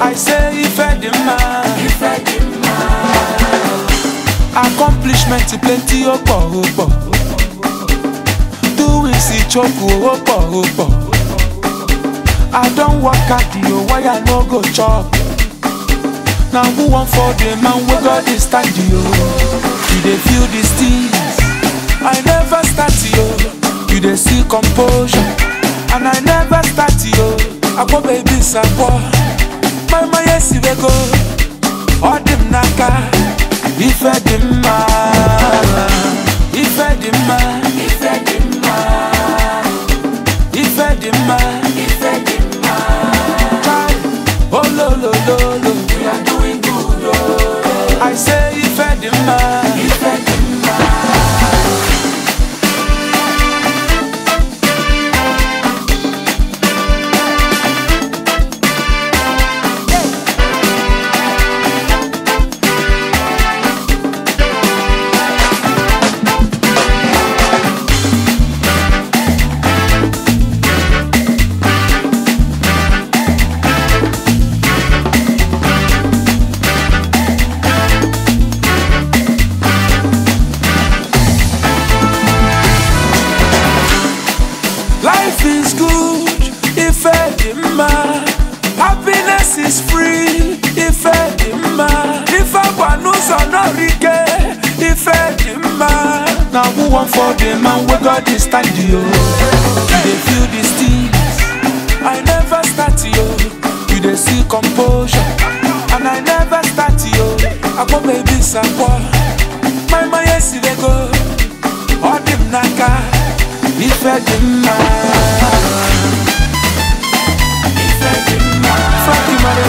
I say ife dị mma accomplishment plenty ó pọ̀ ó pọ̀ doing sí choku ó pọ̀ ó pọ̀ I don work hard o why I no go chop na who wan for the man wey God dey stand yo you dey feel these things I never start yo you dey see composure and I never start yo akpọ baby sakpọ mama yesi wego ọ dị m n'aka ife dị mma ife dị mma ife dị mma ife dị mma ife dị mma Chai, ololololo we are doing good oh. I say ife dị mma ife dị mma Life is good if edema. Happiness is free if edema. If I want no rike if edema. Now who want for the man we got this stand yo? You dey feel these things. I never start yo. You dey see composure. And I never start yo. Akpo baby sakwa. My my yes they go. Ọ dị m n'aka ife dị mma Ife dị mma Frankie mara